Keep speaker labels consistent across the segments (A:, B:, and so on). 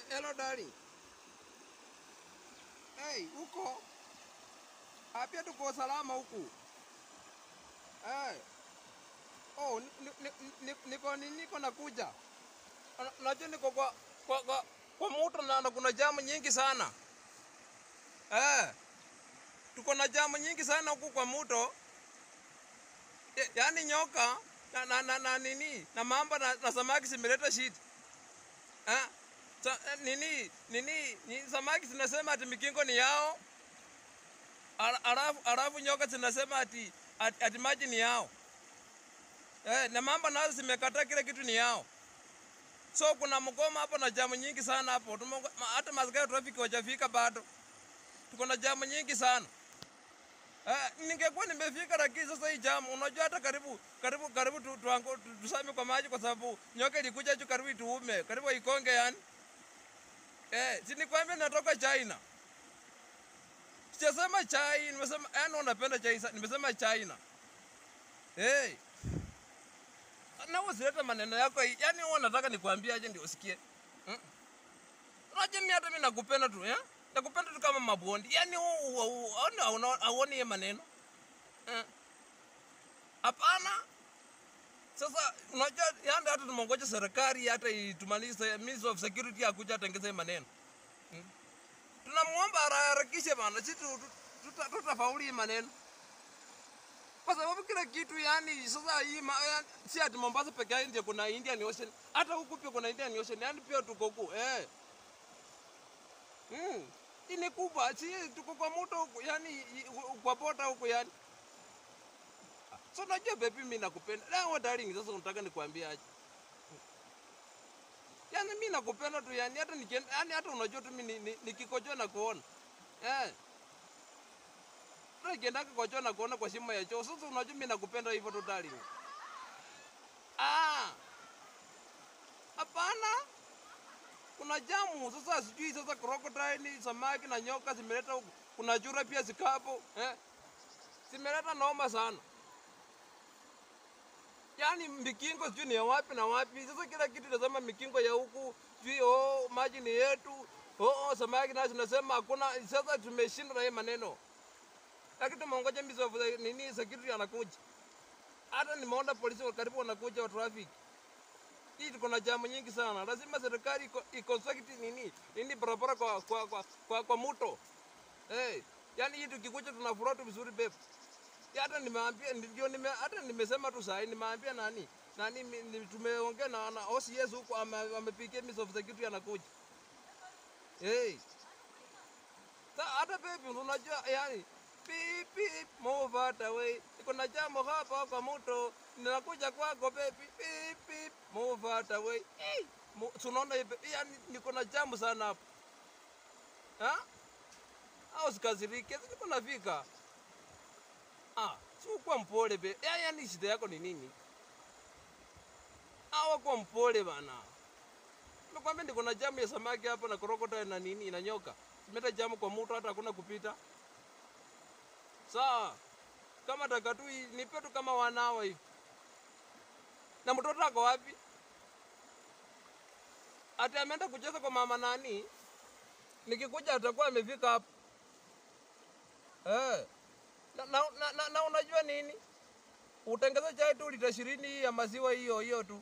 A: Hello darling. Hey, huko? Hapia tuko salama huku. Hey. Oh, ni- ni- ni- niko ni- niko nakuja. Una- Unajua niko kwa kwa kwa, kwa moto na na kuna jamu nyingi sana. Eh. Tuko na jamu nyingi sana huku kwa moto. Ya- Yaani nyoka na, na, na, na nini na mamba na, na samaki zimeleta shida. Eh? Sa, eh, nini nini ni samaki zinasema ati mikingo ni yao. Ala- Alafu alafu nyoka zinasema ati ati, ati maji ni yao. Eh, na mamba nazo zimekataa kile kitu ni yao. So kuna mgoma hapo na jamu nyingi sana hapo. Tumongo- ma- Hata maskari trafiki wajafika bado. Tuko na jamu nyingi sana. Eh, ningekuwa nimefika lakini sasa hii jamu unajua hata karibu karibu karibu tu, tuangu, tu, tusame kwa maji kwa sababu nyoka ilikuja juu karibu ituume karibu ikonge yani. Eh, si nikwambia natoka China. Sijasema chai, nimesema yani unapenda chai sana. Nimesema China. Hey. Na usilete maneno yako hii. Yaani wewe unataka nikwambie aje ndio usikie. Mm. Unajua mimi hata mimi nakupenda tu, eh? Nakupenda tu kama mabondi. Yaani auoni hiyo maneno. Eh. Hapana. Sasa unajua yani hata tumongoja serikali hata itumalize Ministry of Security akuja atengeze maneno. Mm. Tunamuomba harakishe bana, sisi tu- tu- tuta- tutafauli hii maneno kwa sababu kila kitu yani sasa hii ma- ya- si ati Mombasa peke yake ndio kuna Indian Ocean, hata huku pia kuna Indian Ocean, yani pia tuko huku eh. Mm. Hii ni kubwa, si tuko kwa moto huku, yani i- u- kwa bota huku yani. So unajua baby, mimi nakupenda. Leo darling, sasa unataka nikwambie aje? Yani mimi nakupenda tu yani, hata nikienda yani, hata unajua tu mimi ni- ni- nikikojoa na kuona eh nikiendaka kwa choo na kuona kwa shimo ya choo. Sasa unajua mimi nakupenda hivyo tu darling. Ah. Hapana. Kuna jamu sasa, sijui sasa crocodile, samaki na nyoka zimeleta huku. Kuna chura pia zikapo, eh? Zimeleta noma sana. Yaani mikingo sijui ni ya wapi na wapi. Sasa kila kitu nasema mikingo ya huku, sijui oh, maji ni yetu. Oh, oh, samaki nazo zinasema hakuna. Sasa tumeshindwa na hii maneno lakini tumeongoja Ministry of the- nini security anakuja. Hata nimeona polisi wa karibu wanakuja wa traffic. Hii tuko na jamu nyingi sana. Lazima serikali iko- iconstruct nini nini barabara kwa kwa kwa, kwa, kwa mto. Hey, yani hii tukikuja tunafurahi tu vizuri babe. Ya Hata nimeambia ndio nime hata nimesema tu sahi nimeambia nani nani mi- ni- tumeongea na, na OCS huko ame- amepigia Ministry of security anakuja. Hey. Sa hata baby unajua yani beep beep move that away. Niko na jambo hapa kwa moto. Ninakuja kwako baby beep beep move that away. Eh, mu- tunaona hivi yani niko na jambo sana hapa. Ha? Au sikazirike, si niko nafika. Ah, si ukuwa mpole be. Ya, yani shida yako ni nini? Awa kwa mpole bana. Nakwambia niko na jamu ya samaki hapa na crocodile na nini na nyoka. Simeta jamu kwa mto hata hakuna kupita. Sawa. Kama taka tu hii, nipe tu kama wanawa hivi. Na mtoto ako wapi? Ati ameenda kucheza kwa mama nani? Nikikuja atakuwa amefika hapo. Eh. Na, na, na, na, na unajua nini? Utengeze chai tu lita ishirini hii ya maziwa hiyo hiyo tu.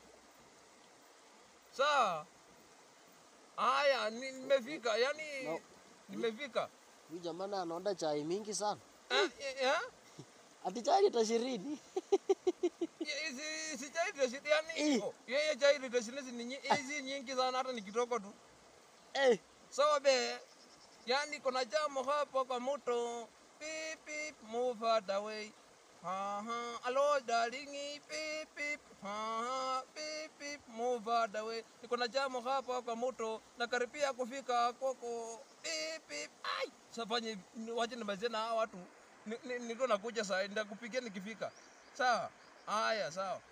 A: Sawa. Haya, ni- nimefika. Yaani
B: No.
A: nimefika.
B: Huyu jamani anaonda chai mingi sana.
A: Eh, eh, eh?
B: Ati chai lita ishirini.
A: Ya- si si chai lita ishirini yani
B: Eh.
A: oh, yeye chai lita ishirini ni nyi- hizi nyingi sana hata ni kidogo tu.
B: Eh,
A: Sawa be. Yani kuna jamu hapo kwa moto. Beep beep move that away. Ha ha. Hello darling. Beep beep. Ha ha. Beep beep move that away. Niko na jamu hapo kwa moto na karibia kufika koko. Beep beep. Ai. Safanye waje nimalizie na hawa watu. Ni- ni- Niko nakuja saa nitakupigia nikifika. Sawa. Haya, sawa.